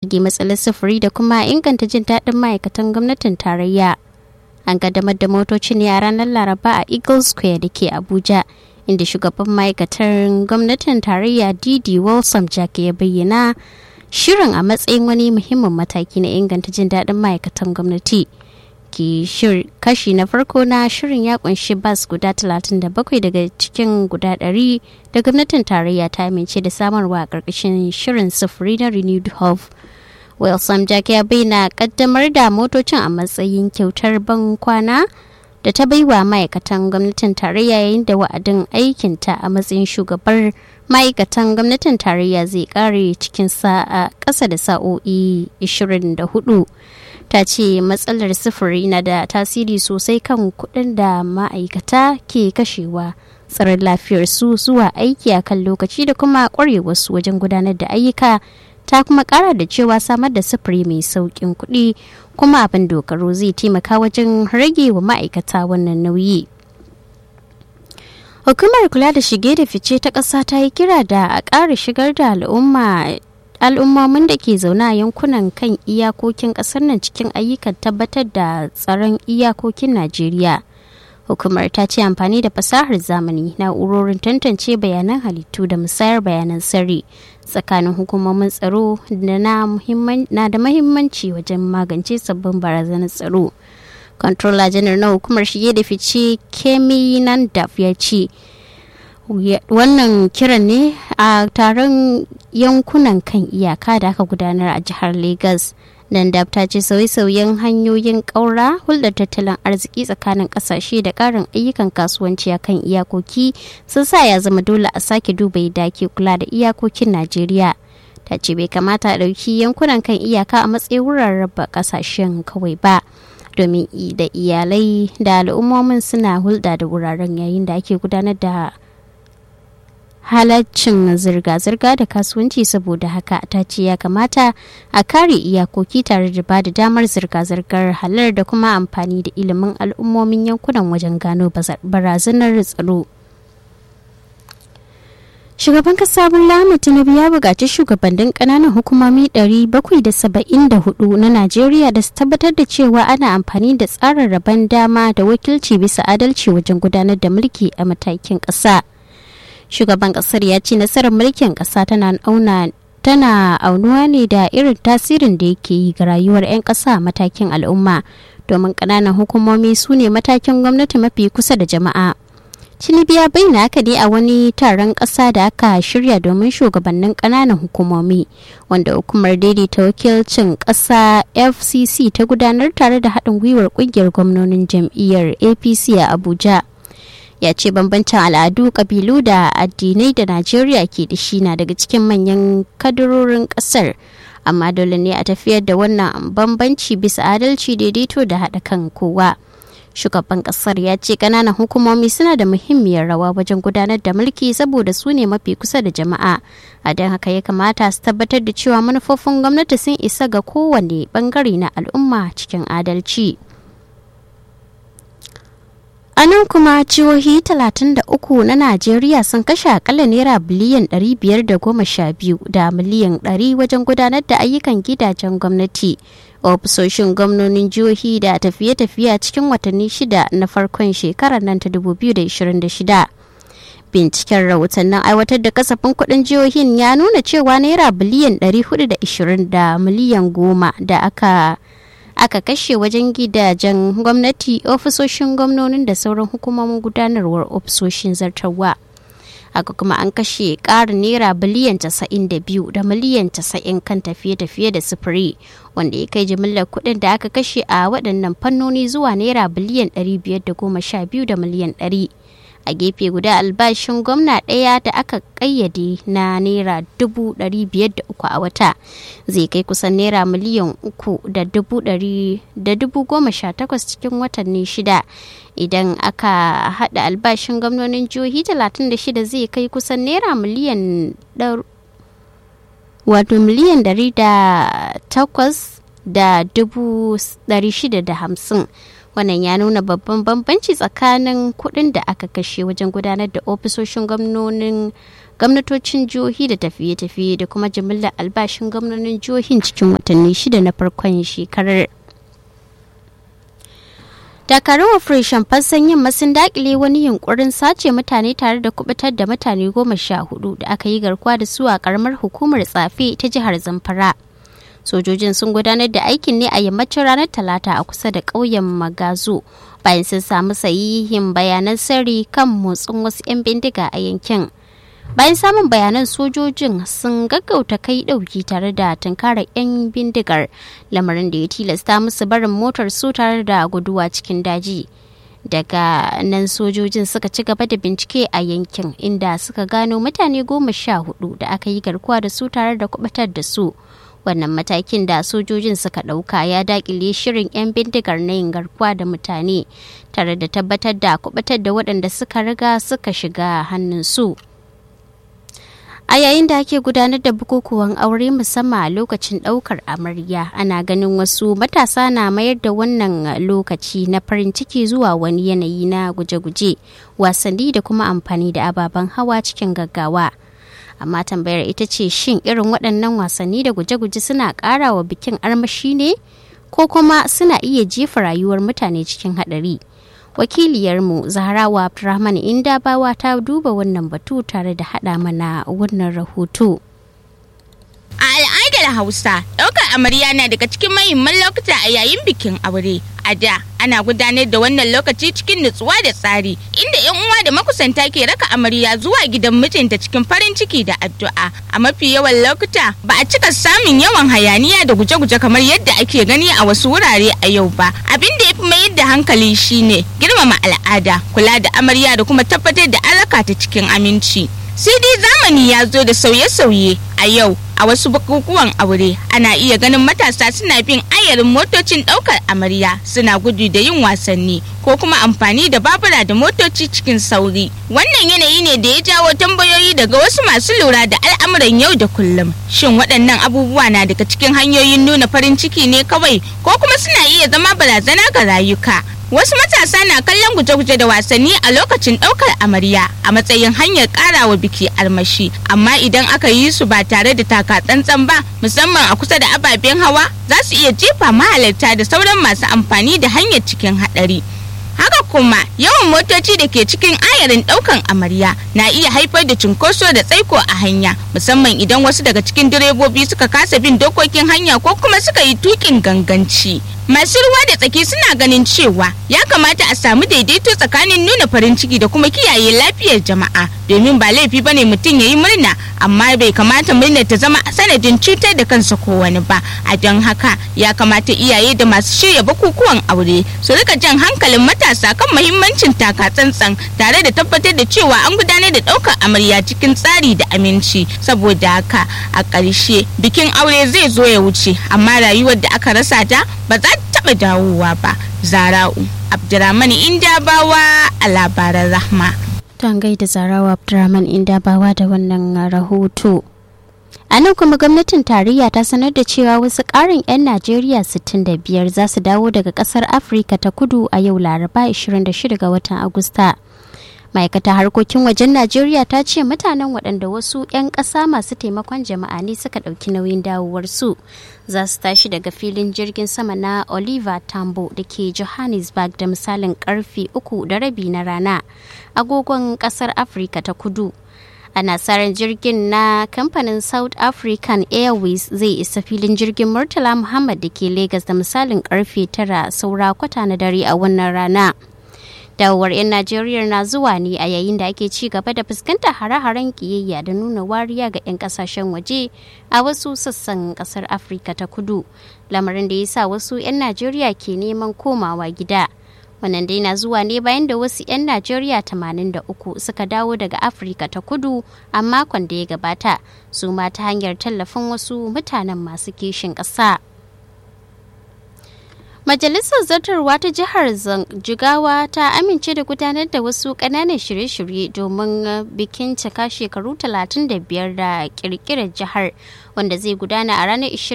rage matsalar sufuri da kuma inganta jin daɗin ma'aikatan gwamnatin tarayya an kaddamar da motocin ne a ranar laraba a eagle square da ke abuja inda shugaban ma'aikatar gwamnatin tarayya didi wilson jack ya bayyana shirin a matsayin wani muhimmin mataki na inganta jin daɗin ma'aikatan gwamnati kashi na farko na shirin ya kunshi bas guda 37 daga cikin guda 100 da gwamnatin tarayya ta amince da samarwa a ƙarƙashin shirin sufuri na renewed hope wilson jack ya bayyana kaddamar da motocin a matsayin kyautar ban kwana da ta baiwa ma'aikatan gwamnatin tarayya yayin da wa'adin aikinta a matsayin shugabar ma'aikatan gwamnatin tarayya zai kare cikin sa'a ƙasa da sa'o'i 24 ta ce matsalar sufuri na da tasiri sosai kan kuɗin da ma'aikata ke kashewa tsaron lafiyarsu zuwa aiki a kan lokaci da kuma ƙwarewarsu wajen gudanar da ayyuka ta kuma ƙara da cewa samar da sufuri mai sauƙin kuɗi kuma abin dogaro zai taimaka wajen rage wa ma'aikata wannan nauyi. Hukumar kula da shige da fice ta ƙasa ta yi kira da a ƙara shigar da al'umma al'ummomin da ke zaune a yankunan kan iyakokin ƙasar nan cikin ayyukan tabbatar da tsaron iyakokin Najeriya. Hukumar ta ce amfani da fasahar zamani na'urorin tantance bayanan halittu da musayar bayanan sirri tsakanin hukumomin tsaro na da mahimmanci wajen magance sabbin barazanar tsaro. Controller janar na hukumar shige da fice Kemi Nandaf ya ce wannan kiran ne a taron yankunan kan iyaka da aka gudanar a jihar Legas. Nandaf ta ce sauye-sauyen hanyoyin ƙaura hulɗar tattalin arziki tsakanin ƙasashe da ƙarin ayyukan kasuwanci a kan iyakoki sun sa ya zama dole a sake duba yadda ake kula da iyakokin Najeriya. Ta ce bai kamata a ɗauki yankunan kan iyaka a matsayin wuraren raba ƙasashen kawai ba. domin da iyalai da al'ummomin suna hulɗa da wuraren yayin da ake gudanar da halaccin zirga-zirga da kasuwanci saboda haka ta ce ya kamata a kare iyakoki tare da ba da damar zirga-zirgar halar da kuma amfani da ilimin al'ummomin yankunan wajen gano barazanar tsaro. Shugaban kasa Bola Tinubu ya buƙaci shugabannin ƙananan hukumomi 774 na Najeriya da su tabbatar da cewa ana amfani da tsarin rabon dama da wakilci bisa adalci wajen gudanar da mulki a matakin ƙasa. Shugaban ƙasar ya ce nasarar mulkin ƙasa tana auna tana aunuwa ne da irin tasirin da yake yi ga rayuwar 'yan ƙasa a matakin al'umma domin ƙananan hukumomi su ne matakin gwamnati mafi kusa da jama'a. Tinubu ya bayyana haka ne a wani taron ƙasa da aka shirya domin shugabannin ƙananan hukumomi wanda hukumar daidaita wakilcin ƙasa FCC ta gudanar tare da haɗin gwiwar ƙungiyar gwamnonin jam'iyyar APC a Abuja. Ya ce bambancin al'adu, ƙabilu da addinai da Najeriya ke da shi na daga cikin manyan kadarorin ƙasar. Amma dole ne a tafiyar da wannan bambanci bisa adalci daidaito da haɗa kan kowa. shugaban kasar ya ce kananan hukumomi suna da muhimmiyar rawa wajen gudanar da mulki saboda su ne mafi kusa da jama'a a don haka ya kamata su tabbatar da cewa manufofin gwamnati sun isa ga kowane bangare na al'umma cikin adalci a nan kuma jihohi 33 na najeriya sun kashe akalla naira biliyan 512 da miliyan 100 wajen gudanar da ayyukan gidajen gwamnati ofisoshin gwamnonin jihohi da tafiye-tafiye cikin watanni shida na farkon shekarar nan ta 2026 binciken rahotannin aiwatar da kasafin kudin jihohin ya nuna cewa naira biliyan 420 da miliyan goma da aka aka kashe wajen gidajen gwamnati ofisoshin gwamnonin da sauran hukumomin gudanarwar ofisoshin zartarwa haka kuma an kashe ƙarin naira biliyan 92 da miliyan 90 kan tafiye-tafiye da sufuri wanda ya kai jimillar kuɗin da aka kashe a waɗannan fannoni zuwa naira biliyan 512 da miliyan 100 a gefe guda albashin gwamna ɗaya da aka ƙayyade na naira dubu ɗari biyar da uku a wata zai kai kusan naira miliyan uku da dubu ɗari da dubu goma sha takwas cikin watanni shida idan aka haɗa albashin gwamnonin jihohi talatin da shida zai kai kusan naira miliyan wato miliyan ɗari da takwas da dubu ɗari shida da hamsin wannan ya nuna babban bambanci tsakanin kuɗin da aka kashe wajen gudanar da ofisoshin gwamnonin gwamnatocin jihohi da tafiye-tafiye da kuma jimillar albashin gwamnonin jihohin cikin watanni shida na farkon shekarar dakarun operation fassan yamma sun dakile wani yunkurin sace mutane tare da kubutar da mutane goma sha hudu da aka yi garkuwa da su a karamar hukumar tsafe ta jihar zamfara sojojin sun gudanar da aikin ne a yammacin ranar talata a kusa da ƙauyen magazo bayan sun samu sahihin bayanan sirri kan motsin wasu 'yan bindiga a yankin bayan samun bayanan sojojin sun gaggauta kai dauki tare da tunkarar 'yan bindigar lamarin da ya tilasta musu barin motar su tare da guduwa cikin daji daga nan sojojin suka ci gaba da bincike a yankin inda suka gano mutane goma sha hudu da aka yi garkuwa da su tare da kubatar da su wannan matakin da sojojin suka ɗauka ya dakile shirin 'yan bindigar na yin garkuwa da mutane tare da tabbatar da kubatar da waɗanda suka riga suka shiga hannun su. A yayin da ake gudanar da bukukuwan aure musamman a lokacin ɗaukar amarya ana ganin wasu matasa na mayar da wannan lokaci na farin ciki zuwa wani yanayi na guje-guje wasanni da kuma amfani da ababen hawa cikin gaggawa. Amma tambayar ita ce shin irin waɗannan wasanni da guje-guje suna ƙara wa bikin armashi ne ko kuma suna iya jefa rayuwar mutane cikin haɗari. wakiliyarmu zahrawa abdulrahman indabawa ta duba wannan batu tare da hada mana wannan rahoto a al'adar hausa ɗaukar amarya na daga cikin mahimman lokuta a yayin bikin aure a da ana gudanar da wannan lokaci cikin nutsuwa da tsari inda yan uwa da makusanta ke raka amarya zuwa gidan mijinta cikin farin ciki da addu'a a mafi yawan lokuta ba a cika samun yawan hayaniya da guje-guje kamar yadda ake gani a wasu wurare a yau ba abin da ya fi mayar da hankali shine girmama al'ada kula da amarya da kuma tabbatar da an raka ta cikin aminci sai dai zamani ya zo da sauye-sauye a yau a wasu bukukuwan aure ana iya ganin matasa suna bin ayarin motocin daukar amarya suna gudu da yin wasanni ko kuma amfani da babura da motoci cikin sauri wannan yanayi ne da ya jawo tambayoyi daga wasu masu lura da al'amuran yau da kullum shin waɗannan abubuwa na daga cikin hanyoyin nuna farin ciki ne kawai ko kuma suna iya zama barazana ga rayuka Wasu matasa na kallon guje-guje da wasanni a lokacin ɗaukar amarya a matsayin hanyar ƙarawa biki armashi, amma idan aka yi su ba tare da taka tsantsan ba, musamman a kusa da ababen hawa, za su iya jefa mahalarta da sauran masu amfani da hanyar cikin haɗari. haka kuma yawan motoci da ke cikin ayarin daukan amarya na iya haifar da cunkoso da tsaiko a hanya musamman idan wasu daga cikin direbobi suka kasa bin dokokin hanya ko kuma suka yi tukin ganganci masu ruwa da tsaki suna ganin cewa ya kamata a samu daidaito tsakanin nuna farin ciki da kuma kiyaye lafiyar jama'a domin ba laifi bane mutum ya yi murna amma bai kamata murnar ta zama sanadin cutar da kansa ko wani ba a don haka ya kamata iyaye da masu shirya bukukuwan aure su rika jan hankalin matasa kan muhimmancin taka tsantsan tare da tabbatar da cewa an gudanar da ɗaukar amarya cikin tsari da aminci saboda haka a ƙarshe bikin aure zai zo ya wuce amma rayuwar da aka rasa ta ba za ta taɓa dawowa ba zara'u abdurrahman indabawa a labaran rahma Don gaida zarawa Abdurrahman Indabawa da wannan rahoto. A nan kuma gwamnatin tarayya ta sanar da cewa wasu ƙarin 'yan Najeriya 65 za su dawo daga ƙasar Afirka ta kudu a yau Laraba 26 ga watan Agusta. ma'aikatar harkokin wajen najeriya ta ce mutanen waɗanda wasu 'yan ƙasa masu taimakon jama'a ne suka ɗauki nauyin dawowarsu za su tashi daga filin jirgin sama na oliver tambo da ke johannesburg da misalin karfe uku da rabi na rana agogon ƙasar afirka ta kudu ana ran jirgin na kamfanin south african airways zai isa filin jirgin murtala muhammad da ke lagos da misalin karfe tara saura kwata na dare a wannan rana dawowar 'yan najeriya na zuwa ne a yayin da ake ci gaba da fuskantar hare-haren kiyayya da nuna wariya ga 'yan kasashen waje a wasu sassan kasar afirka ta kudu lamarin da ya sa wasu 'yan najeriya ke neman komawa gida wannan dai na zuwa ne bayan da wasu 'yan najeriya 83 suka dawo daga afirka ta kudu a makon da ya gabata su ma ta hanyar tallafin wasu mutanen masu kishin ƙasa. Majalisar Zartarwa ta Jihar Jigawa ta amince da gudanar da wasu ƙananan shirye-shirye domin bikin cika shekaru 35 da ƙirƙirar jihar wanda zai gudana a ranar